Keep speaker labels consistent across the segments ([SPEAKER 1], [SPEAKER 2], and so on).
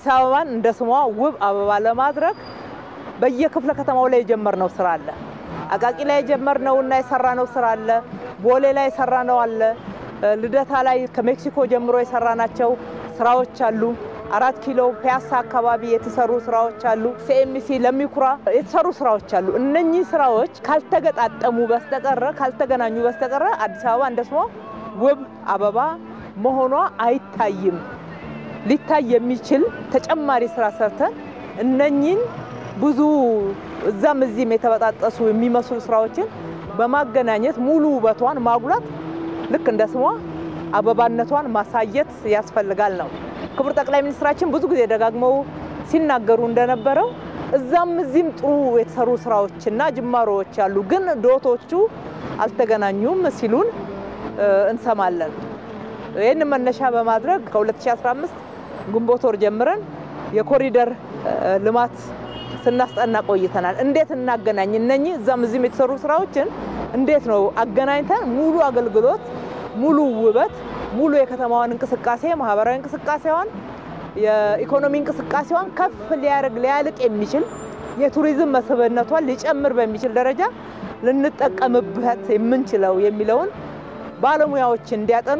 [SPEAKER 1] አዲስ አበባን እንደ ስሟ ውብ አበባ ለማድረግ በየክፍለ ከተማው ላይ የጀመርነው ስራ አለ። አቃቂ ላይ የጀመርነውና የሰራነው ስራ አለ። ቦሌ ላይ የሰራነው አለ። ልደታ ላይ ከሜክሲኮ ጀምሮ የሰራናቸው ስራዎች አሉ። አራት ኪሎ ፒያሳ አካባቢ የተሰሩ ስራዎች አሉ። ሲኤምሲ ለሚኩራ የተሰሩ ስራዎች አሉ። እነኚህ ስራዎች ካልተገጣጠሙ በስተቀረ ካልተገናኙ በስተቀረ አዲስ አበባ እንደ ስሟ ውብ አበባ መሆኗ አይታይም። ሊታይ የሚችል ተጨማሪ ስራ ሰርተን እነኚህን ብዙ እዛም እዚህም የተበጣጠሱ የሚመስሉ ስራዎችን በማገናኘት ሙሉ ውበቷን ማጉላት ልክ እንደ ስሟ አበባነቷን ማሳየት ያስፈልጋል ነው። ክቡር ጠቅላይ ሚኒስትራችን ብዙ ጊዜ ደጋግመው ሲናገሩ እንደነበረው እዛም እዚህም ጥሩ የተሰሩ ስራዎችና ጅማሮዎች አሉ፣ ግን ዶቶቹ አልተገናኙም ሲሉን እንሰማለን። ይህን መነሻ በማድረግ ከ2015 ግንቦት ወር ጀምረን የኮሪደር ልማት ስናስጠና ቆይተናል። እንዴት እናገናኝ እነኚህ እዛም እዚህም የተሰሩ ስራዎችን እንዴት ነው አገናኝተን ሙሉ አገልግሎት፣ ሙሉ ውበት፣ ሙሉ የከተማዋን እንቅስቃሴ ማህበራዊ እንቅስቃሴዋን፣ የኢኮኖሚ እንቅስቃሴዋን ከፍ ሊያደርግ ሊያልቅ የሚችል የቱሪዝም መስህብነቷን ሊጨምር በሚችል ደረጃ ልንጠቀምበት የምንችለው የሚለውን ባለሙያዎች እንዲያጠኑ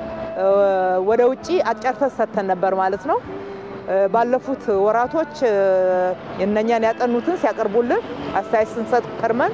[SPEAKER 1] ወደ ውጭ አጫርተን ሰጥተን ነበር ማለት ነው። ባለፉት ወራቶች እነኛን ያጠኑትን ሲያቀርቡልን አስተያየት ስንሰጥ ከርመን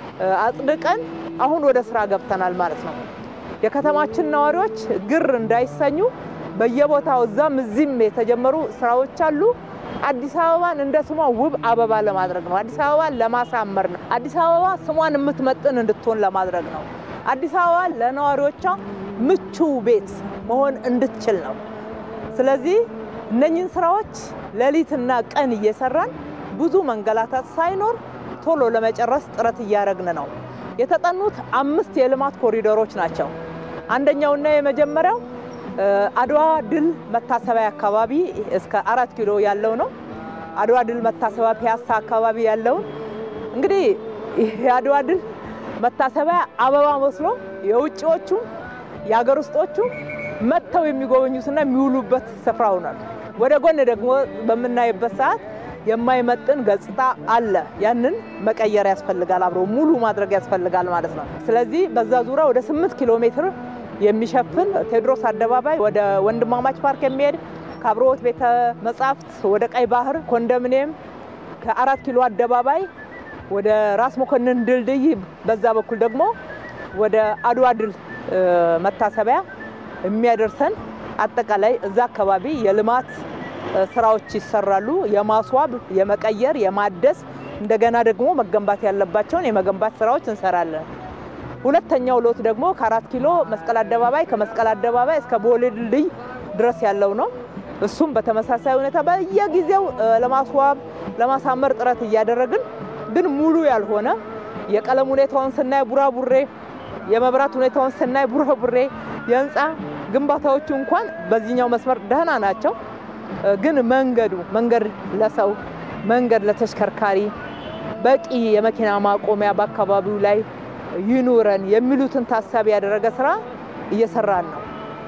[SPEAKER 1] አጽድቀን አሁን ወደ ስራ ገብተናል ማለት ነው። የከተማችን ነዋሪዎች ግር እንዳይሰኙ በየቦታው እዛም እዚህም የተጀመሩ ስራዎች አሉ። አዲስ አበባን እንደ ስሟ ውብ አበባ ለማድረግ ነው። አዲስ አበባን ለማሳመር ነው። አዲስ አበባ ስሟን የምትመጥን እንድትሆን ለማድረግ ነው። አዲስ አበባ ለነዋሪዎቿ ምቹ ቤት መሆን እንድትችል ነው። ስለዚህ እነኝህን ስራዎች ሌሊትና ቀን እየሰራን ብዙ መንገላታት ሳይኖር ቶሎ ለመጨረስ ጥረት እያደረግን ነው። የተጠኑት አምስት የልማት ኮሪደሮች ናቸው። አንደኛውና የመጀመሪያው አድዋ ድል መታሰቢያ አካባቢ እስከ አራት ኪሎ ያለው ነው። አድዋ ድል መታሰቢያ ፒያሳ አካባቢ ያለውን እንግዲህ የአድዋ ድል መታሰቢያ አበባ መስሎ የውጭዎቹ የሀገር ውስጦቹ መጥተው የሚጎበኙትና የሚውሉበት ስፍራ ሆኗል። ወደ ጎን ደግሞ በምናይበት ሰዓት የማይመጥን ገጽታ አለ። ያንን መቀየር ያስፈልጋል፣ አብሮ ሙሉ ማድረግ ያስፈልጋል ማለት ነው። ስለዚህ በዛ ዙሪያ ወደ ስምንት ኪሎ ሜትር የሚሸፍን ቴዎድሮስ አደባባይ ወደ ወንድማማች ፓርክ የሚሄድ ከአብሮት ቤተ መጻሕፍት ወደ ቀይ ባህር ኮንዶሚኒየም ከአራት ኪሎ አደባባይ ወደ ራስ መኮንን ድልድይ በዛ በኩል ደግሞ ወደ አድዋ ድል መታሰቢያ የሚያደርሰን አጠቃላይ እዛ አካባቢ የልማት ስራዎች ይሰራሉ። የማስዋብ፣ የመቀየር፣ የማደስ እንደገና ደግሞ መገንባት ያለባቸውን የመገንባት ስራዎች እንሰራለን። ሁለተኛው ሎት ደግሞ ከአራት ኪሎ መስቀል አደባባይ ከመስቀል አደባባይ እስከ ቦሌ ድልድይ ድረስ ያለው ነው። እሱም በተመሳሳይ ሁኔታ በየጊዜው ለማስዋብ ለማሳመር ጥረት እያደረግን ግን ሙሉ ያልሆነ የቀለም ሁኔታውን ስናይ ቡራቡሬ፣ የመብራት ሁኔታውን ስናይ ቡራቡሬ፣ የህንፃ ግንባታዎቹ እንኳን በዚህኛው መስመር ደህና ናቸው። ግን መንገዱ መንገድ ለሰው መንገድ ለተሽከርካሪ በቂ የመኪና ማቆሚያ በአካባቢው ላይ ይኑረን የሚሉትን ታሳቢ ያደረገ ስራ እየሰራን ነው።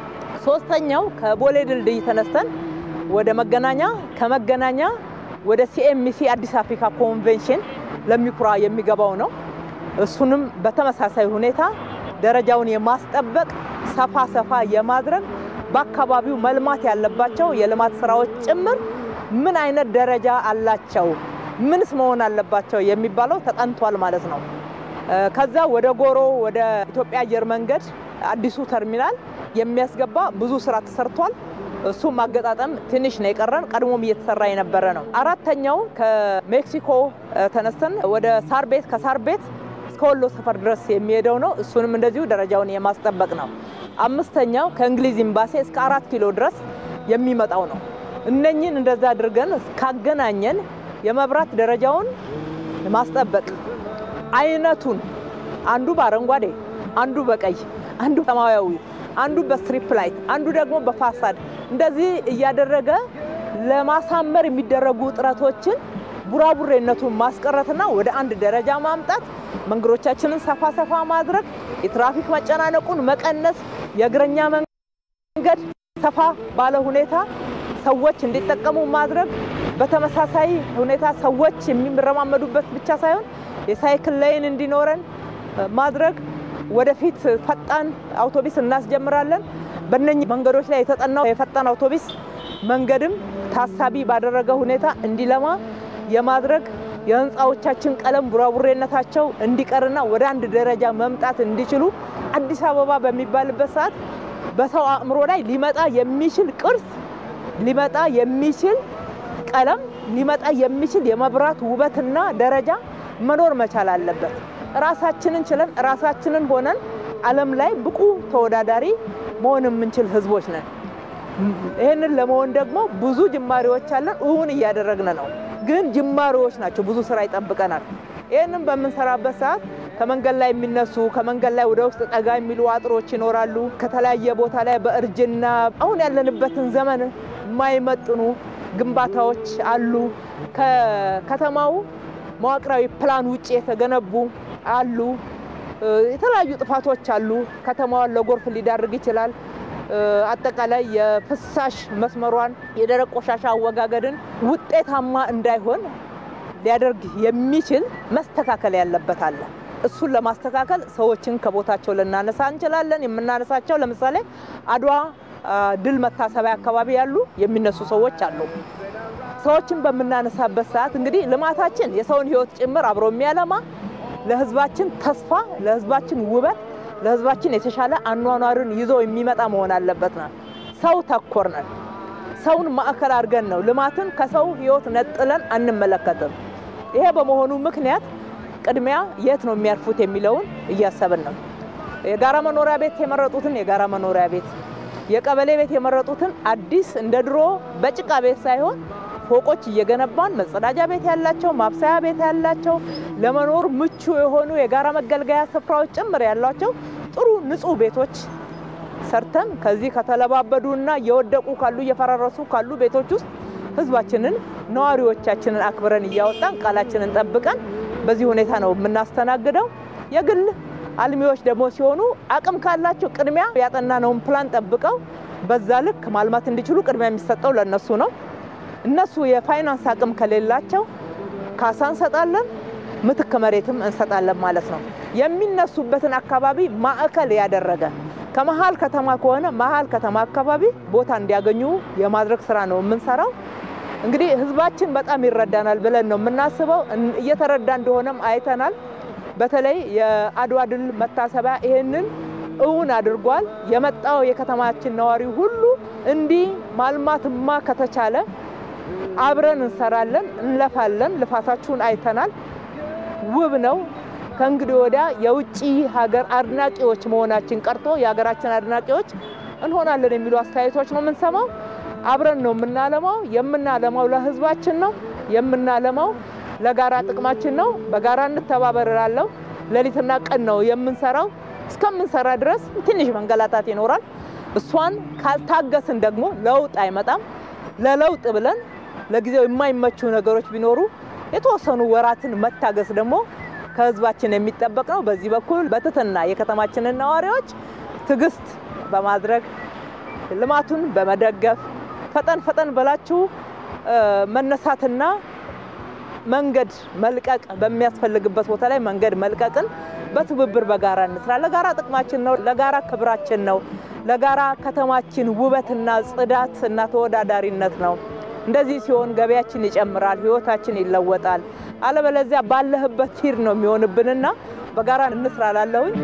[SPEAKER 1] ሶስተኛው ከቦሌ ድልድይ ተነስተን ወደ መገናኛ ከመገናኛ ወደ ሲኤምሲ አዲስ አፍሪካ ኮንቬንሽን ለሚኩራ የሚገባው ነው። እሱንም በተመሳሳይ ሁኔታ ደረጃውን የማስጠበቅ ሰፋ ሰፋ የማድረግ በአካባቢው መልማት ያለባቸው የልማት ስራዎች ጭምር ምን አይነት ደረጃ አላቸው፣ ምንስ መሆን አለባቸው የሚባለው ተጠንቷል ማለት ነው። ከዛ ወደ ጎሮ ወደ ኢትዮጵያ አየር መንገድ አዲሱ ተርሚናል የሚያስገባ ብዙ ስራ ተሰርቷል። እሱም ማገጣጠም ትንሽ ነው የቀረን፣ ቀድሞም እየተሰራ የነበረ ነው። አራተኛው ከሜክሲኮ ተነስተን ወደ ሳር ቤት ከሳር ቤት እስከ ወሎ ሰፈር ድረስ የሚሄደው ነው። እሱንም እንደዚሁ ደረጃውን የማስጠበቅ ነው። አምስተኛው ከእንግሊዝ ኤምባሲ እስከ አራት ኪሎ ድረስ የሚመጣው ነው። እነኝን እንደዛ አድርገን ካገናኘን የመብራት ደረጃውን ማስጠበቅ አይነቱን አንዱ በአረንጓዴ አንዱ በቀይ አንዱ ሰማያዊ አንዱ በስትሪፕ ላይት አንዱ ደግሞ በፋሳድ እንደዚህ እያደረገ ለማሳመር የሚደረጉ ጥረቶችን ቡራቡሬነቱን ማስቀረትና ወደ አንድ ደረጃ ማምጣት፣ መንገዶቻችንን ሰፋ ሰፋ ማድረግ፣ የትራፊክ መጨናነቁን መቀነስ፣ የእግረኛ መንገድ ሰፋ ባለ ሁኔታ ሰዎች እንዲጠቀሙ ማድረግ፣ በተመሳሳይ ሁኔታ ሰዎች የሚረማመዱበት ብቻ ሳይሆን የሳይክል ላይን እንዲኖረን ማድረግ፣ ወደፊት ፈጣን አውቶቢስ እናስጀምራለን። በእነኚህ መንገዶች ላይ የተጠናው የፈጣን አውቶቢስ መንገድም ታሳቢ ባደረገ ሁኔታ እንዲለማ የማድረግ የህንፃዎቻችን ቀለም ቡራቡሬነታቸው እንዲቀርና ወደ አንድ ደረጃ መምጣት እንዲችሉ አዲስ አበባ በሚባልበት ሰዓት በሰው አእምሮ ላይ ሊመጣ የሚችል ቅርስ፣ ሊመጣ የሚችል ቀለም፣ ሊመጣ የሚችል የመብራት ውበትና ደረጃ መኖር መቻል አለበት። ራሳችንን ችለን ራሳችንን ሆነን ዓለም ላይ ብቁ ተወዳዳሪ መሆን የምንችል ህዝቦች ነን። ይህንን ለመሆን ደግሞ ብዙ ጅማሬዎች አለን፣ እውን እያደረግን ነው። ግን ጅማሬዎች ናቸው፣ ብዙ ስራ ይጠብቀናል። ይህንን በምንሰራበት ሰዓት ከመንገድ ላይ የሚነሱ ከመንገድ ላይ ወደ ውስጥ ጠጋ የሚሉ አጥሮች ይኖራሉ። ከተለያየ ቦታ ላይ በእርጅና አሁን ያለንበትን ዘመን የማይመጥኑ ግንባታዎች አሉ። ከከተማው መዋቅራዊ ፕላን ውጭ የተገነቡ አሉ። የተለያዩ ጥፋቶች አሉ። ከተማዋን ለጎርፍ ሊዳርግ ይችላል። አጠቃላይ የፍሳሽ መስመሯን የደረቅ ቆሻሻ አወጋገድን ውጤታማ እንዳይሆን ሊያደርግ የሚችል መስተካከል ያለበት አለ። እሱን ለማስተካከል ሰዎችን ከቦታቸው ልናነሳ እንችላለን። የምናነሳቸው ለምሳሌ አድዋ ድል መታሰቢያ አካባቢ ያሉ የሚነሱ ሰዎች አሉ። ሰዎችን በምናነሳበት ሰዓት እንግዲህ ልማታችን የሰውን ሕይወት ጭምር አብሮ የሚያለማ ለሕዝባችን ተስፋ፣ ለሕዝባችን ውበት፣ ለሕዝባችን የተሻለ አኗኗርን ይዞ የሚመጣ መሆን አለበት ነው። ሰው ተኮር ነን። ሰውን ማዕከል አድርገን ነው ልማትን ከሰው ሕይወት ነጥለን አንመለከትም። ይሄ በመሆኑ ምክንያት ቅድሚያ የት ነው የሚያርፉት የሚለውን እያሰብን ነው። የጋራ መኖሪያ ቤት የመረጡትን የጋራ መኖሪያ ቤት፣ የቀበሌ ቤት የመረጡትን አዲስ እንደ ድሮ በጭቃ ቤት ሳይሆን ፎቆች እየገነባን መጸዳጃ ቤት ያላቸው፣ ማብሰያ ቤት ያላቸው፣ ለመኖር ምቹ የሆኑ የጋራ መገልገያ ስፍራዎች ጭምር ያሏቸው ጥሩ ንጹህ ቤቶች ሰርተን ከዚህ ከተለባበዱ እና እየወደቁ ካሉ እየፈራረሱ ካሉ ቤቶች ውስጥ ህዝባችንን ነዋሪዎቻችንን አክብረን እያወጣን ቃላችንን ጠብቀን በዚህ ሁኔታ ነው የምናስተናግደው። የግል አልሚዎች ደግሞ ሲሆኑ አቅም ካላቸው ቅድሚያ ያጠናነውን ፕላን ጠብቀው በዛ ልክ ማልማት እንዲችሉ ቅድሚያ የሚሰጠው ለእነሱ ነው። እነሱ የፋይናንስ አቅም ከሌላቸው ካሳ እንሰጣለን፣ ምትክ መሬትም እንሰጣለን ማለት ነው። የሚነሱበትን አካባቢ ማዕከል ያደረገ ከመሀል ከተማ ከሆነ መሀል ከተማ አካባቢ ቦታ እንዲያገኙ የማድረግ ስራ ነው የምንሰራው። እንግዲህ ህዝባችን በጣም ይረዳናል ብለን ነው የምናስበው። እየተረዳ እንደሆነም አይተናል። በተለይ የአድዋ ድል መታሰቢያ ይህንን እውን አድርጓል። የመጣው የከተማችን ነዋሪ ሁሉ እንዲህ ማልማትማ ከተቻለ አብረን እንሰራለን፣ እንለፋለን። ልፋታችሁን አይተናል። ውብ ነው። ከእንግዲህ ወዲያ የውጭ ሀገር አድናቂዎች መሆናችን ቀርቶ የሀገራችን አድናቂዎች እንሆናለን የሚሉ አስተያየቶች ነው የምንሰማው። አብረን ነው የምናለማው። የምናለማው ለህዝባችን ነው። የምናለማው ለጋራ ጥቅማችን ነው። በጋራ እንተባበር እላለሁ። ሌሊትና ቀን ነው የምንሰራው። እስከምንሰራ ድረስ ትንሽ መንገላታት ይኖራል። እሷን ካልታገስን ደግሞ ለውጥ አይመጣም። ለለውጥ ብለን ለጊዜው የማይመቹ ነገሮች ቢኖሩ የተወሰኑ ወራትን መታገስ ደግሞ ከህዝባችን የሚጠበቅ ነው። በዚህ በኩል በትህትና የከተማችንን ነዋሪዎች ትዕግስት በማድረግ ልማቱን በመደገፍ ፈጠን ፈጠን ብላችሁ መነሳትና መንገድ መልቀቅ በሚያስፈልግበት ቦታ ላይ መንገድ መልቀቅን በትብብር በጋራ እንስራ። ለጋራ ጥቅማችን ነው፣ ለጋራ ክብራችን ነው፣ ለጋራ ከተማችን ውበትና ጽዳት እና ተወዳዳሪነት ነው። እንደዚህ ሲሆን ገበያችን ይጨምራል፣ ህይወታችን ይለወጣል። አለበለዚያ ባለህበት ሂድ ነው የሚሆንብንና በጋራ እንስራ ላለሁኝ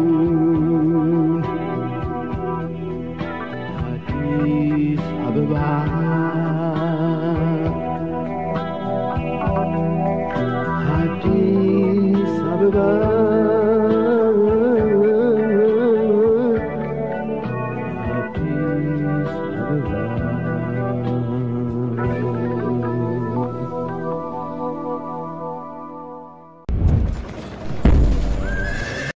[SPEAKER 2] Addis Ababa